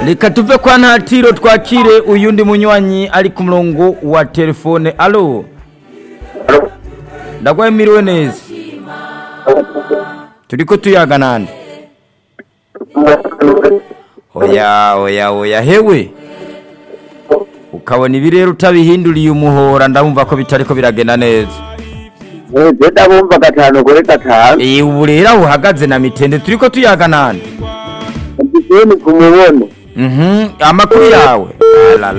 reka tuve kwa ntatiro twakire uyundi munywanyi ari ku murongo wa telefone alo ndagwaye miriwe neza turiko tuyaga nande oya oya oya hewe ukabona ibi rero utabihinduriye umuhora ndabumva ko bitariko biragenda neza je ndabumva gatanu kuri gatanu Eh, ubu rero aho uhagaze na mitende turiko tuyaga nande ndiseni kumubona Mhm, amakuru yawe Ala,